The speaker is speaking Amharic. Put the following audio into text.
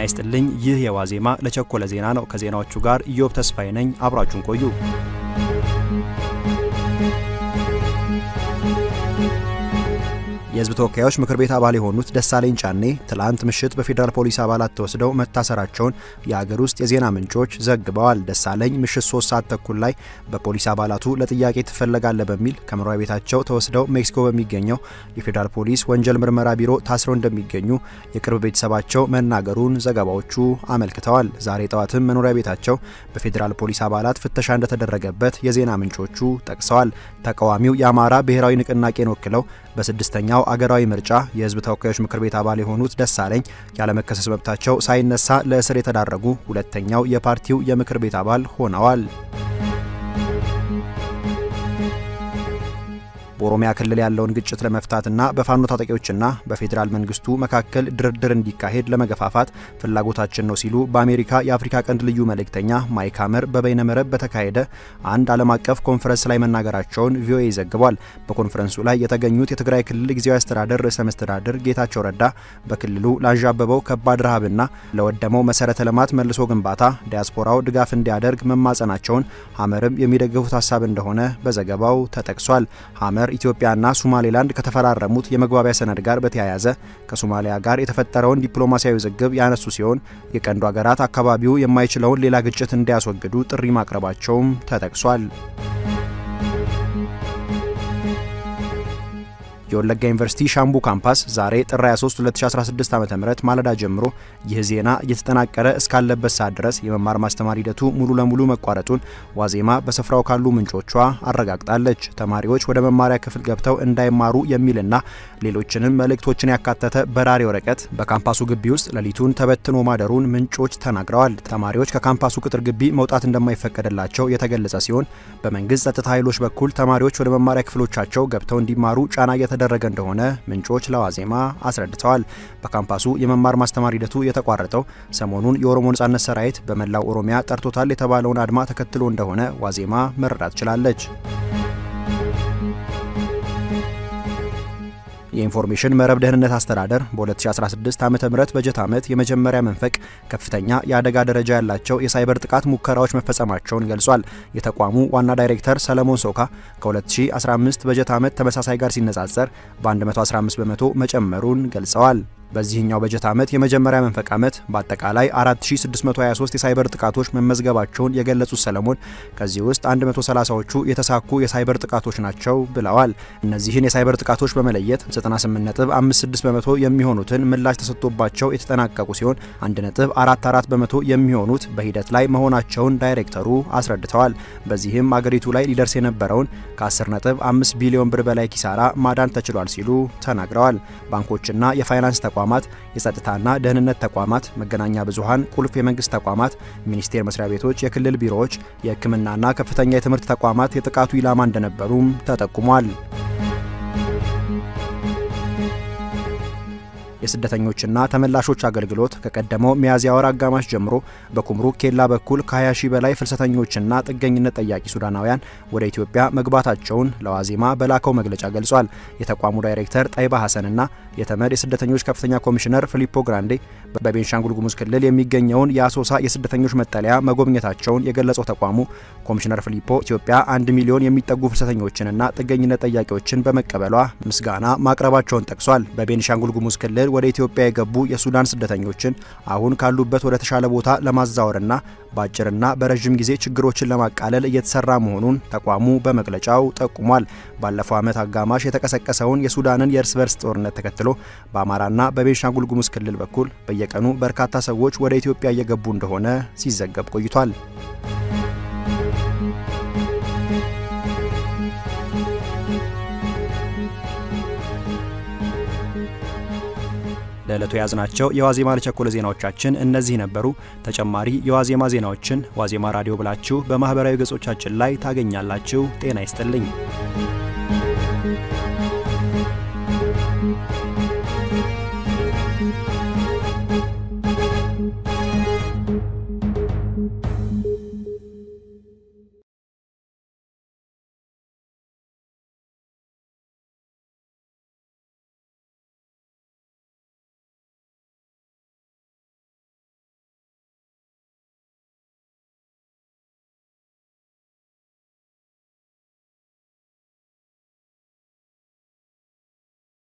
ይስጥልኝ። ይህ የዋዜማ ለቸኮለ ዜና ነው። ከዜናዎቹ ጋር ኢዮብ ተስፋዬ ነኝ። አብራችሁን ቆዩ። የሕዝብ ተወካዮች ምክር ቤት አባል የሆኑት ደሳለኝ ጫኔ ትላንት ምሽት በፌዴራል ፖሊስ አባላት ተወስደው መታሰራቸውን የሀገር ውስጥ የዜና ምንጮች ዘግበዋል። ደሳለኝ ምሽት ሶስት ሰዓት ተኩል ላይ በፖሊስ አባላቱ ለጥያቄ ትፈለጋለ በሚል ከመኖሪያ ቤታቸው ተወስደው ሜክሲኮ በሚገኘው የፌዴራል ፖሊስ ወንጀል ምርመራ ቢሮ ታስረው እንደሚገኙ የቅርብ ቤተሰባቸው መናገሩን ዘገባዎቹ አመልክተዋል። ዛሬ ጠዋትም መኖሪያ ቤታቸው በፌዴራል ፖሊስ አባላት ፍተሻ እንደተደረገበት የዜና ምንጮቹ ጠቅሰዋል። ተቃዋሚው የአማራ ብሔራዊ ንቅናቄን ወክለው በስድስተኛው አገራዊ ምርጫ የሕዝብ ተወካዮች ምክር ቤት አባል የሆኑት ደሳለኝ ያለመከሰስ መብታቸው ሳይነሳ ለእስር የተዳረጉ ሁለተኛው የፓርቲው የምክር ቤት አባል ሆነዋል። በኦሮሚያ ክልል ያለውን ግጭት ለመፍታትና በፋኖ ታጣቂዎችና በፌዴራል መንግስቱ መካከል ድርድር እንዲካሄድ ለመገፋፋት ፍላጎታችን ነው ሲሉ በአሜሪካ የአፍሪካ ቀንድ ልዩ መልእክተኛ ማይክ ሀመር በበይነመረብ በተካሄደ አንድ ዓለም አቀፍ ኮንፈረንስ ላይ መናገራቸውን ቪኦኤ ዘግቧል። በኮንፈረንሱ ላይ የተገኙት የትግራይ ክልል ጊዜያዊ አስተዳደር ርዕሰ መስተዳድር ጌታቸው ረዳ በክልሉ ላንዣበበው ከባድ ረሃብና ለወደመው መሰረተ ልማት መልሶ ግንባታ ዲያስፖራው ድጋፍ እንዲያደርግ መማጸናቸውን ሀመርም የሚደግፉት ሀሳብ እንደሆነ በዘገባው ተጠቅሷል። ሀመር ኢትዮጵያና ሶማሌላንድ ከተፈራረሙት የመግባቢያ ሰነድ ጋር በተያያዘ ከሶማሊያ ጋር የተፈጠረውን ዲፕሎማሲያዊ ውዝግብ ያነሱ ሲሆን የቀንዱ ሀገራት አካባቢው የማይችለውን ሌላ ግጭት እንዲያስወግዱ ጥሪ ማቅረባቸውም ተጠቅሷል። የወለጋ ዩኒቨርሲቲ ሻምቡ ካምፓስ ዛሬ ጥር 23 2016 ዓ.ም ማለዳ ጀምሮ ይህ ዜና እየተጠናቀረ እስካለበት ሰዓት ድረስ የመማር ማስተማር ሂደቱ ሙሉ ለሙሉ መቋረጡን ዋዜማ በስፍራው ካሉ ምንጮቿ አረጋግጣለች። ተማሪዎች ወደ መማሪያ ክፍል ገብተው እንዳይማሩ የሚልና ሌሎችንም መልእክቶችን ያካተተ በራሪ ወረቀት በካምፓሱ ግቢ ውስጥ ሌሊቱን ተበትኖ ማደሩን ምንጮች ተናግረዋል። ተማሪዎች ከካምፓሱ ቅጥር ግቢ መውጣት እንደማይፈቀድላቸው የተገለጸ ሲሆን በመንግስት ጸጥታ ኃይሎች በኩል ተማሪዎች ወደ መማሪያ ክፍሎቻቸው ገብተው እንዲማሩ ጫና እየተደረገ እንደሆነ ምንጮች ለዋዜማ አስረድተዋል። በካምፓሱ የመማር ማስተማር ሂደቱ የተቋረጠው ሰሞኑን የኦሮሞ ነጻነት ሰራዊት በመላው ኦሮሚያ ጠርቶታል የተባለውን አድማ ተከትሎ እንደሆነ ዋዜማ መረዳት ችላለች። የኢንፎርሜሽን መረብ ደህንነት አስተዳደር በ2016 ዓ.ም በጀት ዓመት የመጀመሪያ መንፈቅ ከፍተኛ የአደጋ ደረጃ ያላቸው የሳይበር ጥቃት ሙከራዎች መፈጸማቸውን ገልጿል። የተቋሙ ዋና ዳይሬክተር ሰለሞን ሶካ ከ2015 በጀት ዓመት ተመሳሳይ ጋር ሲነጻጸር በ115 በመቶ መጨመሩን ገልጸዋል። በዚህኛው በጀት ዓመት የመጀመሪያ መንፈቅ ዓመት በአጠቃላይ 4623 የሳይበር ጥቃቶች መመዝገባቸውን የገለጹት ሰለሞን ከዚህ ውስጥ 130ዎቹ የተሳኩ የሳይበር ጥቃቶች ናቸው ብለዋል። እነዚህን የሳይበር ጥቃቶች በመለየት 98.56 በመቶ የሚሆኑትን ምላሽ ተሰጥቶባቸው የተጠናቀቁ ሲሆን 1.44 በመቶ የሚሆኑት በሂደት ላይ መሆናቸውን ዳይሬክተሩ አስረድተዋል። በዚህም አገሪቱ ላይ ሊደርስ የነበረውን ከ10.5 ቢሊዮን ብር በላይ ኪሳራ ማዳን ተችሏል ሲሉ ተናግረዋል። ባንኮችና የፋይናንስ ተቋማት፣ የጸጥታና ደህንነት ተቋማት፣ መገናኛ ብዙሃን፣ ቁልፍ የመንግስት ተቋማት፣ ሚኒስቴር መስሪያ ቤቶች፣ የክልል ቢሮዎች፣ የሕክምናና ከፍተኛ የትምህርት ተቋማት የጥቃቱ ኢላማ እንደነበሩም ተጠቁሟል። የስደተኞችና ተመላሾች አገልግሎት ከቀደመው ሚያዝያ ወር አጋማሽ ጀምሮ በኩምሩክ ኬላ በኩል ከ20 ሺህ በላይ ፍልሰተኞችና ጥገኝነት ጠያቂ ሱዳናውያን ወደ ኢትዮጵያ መግባታቸውን ለዋዜማ በላከው መግለጫ ገልጿል። የተቋሙ ዳይሬክተር ጠይባ ሐሰንና የተመድ የስደተኞች ከፍተኛ ኮሚሽነር ፊሊፖ ግራንዴ በቤንሻንጉል ጉሙዝ ክልል የሚገኘውን የአሶሳ የስደተኞች መጠለያ መጎብኘታቸውን የገለጸው ተቋሙ ኮሚሽነር ፊሊፖ ኢትዮጵያ አንድ ሚሊዮን የሚጠጉ ፍልሰተኞችንና ጥገኝነት ጠያቂዎችን በመቀበሏ ምስጋና ማቅረባቸውን ጠቅሷል። በቤንሻንጉል ጉሙዝ ክልል ወደ ኢትዮጵያ የገቡ የሱዳን ስደተኞችን አሁን ካሉበት ወደ ተሻለ ቦታ ለማዛወርና በአጭርና በረዥም ጊዜ ችግሮችን ለማቃለል እየተሰራ መሆኑን ተቋሙ በመግለጫው ጠቁሟል። ባለፈው ዓመት አጋማሽ የተቀሰቀሰውን የሱዳንን የእርስ በርስ ጦርነት ተከትሎ በአማራና በቤንሻንጉል ጉሙዝ ክልል በኩል በየቀኑ በርካታ ሰዎች ወደ ኢትዮጵያ እየገቡ እንደሆነ ሲዘገብ ቆይቷል። ለዕለቱ የያዝናቸው የዋዜማ ለቸኮለ ዜናዎቻችን እነዚህ ነበሩ። ተጨማሪ የዋዜማ ዜናዎችን ዋዜማ ራዲዮ ብላችሁ በማህበራዊ ገጾቻችን ላይ ታገኛላችሁ። ጤና ይስጥልኝ።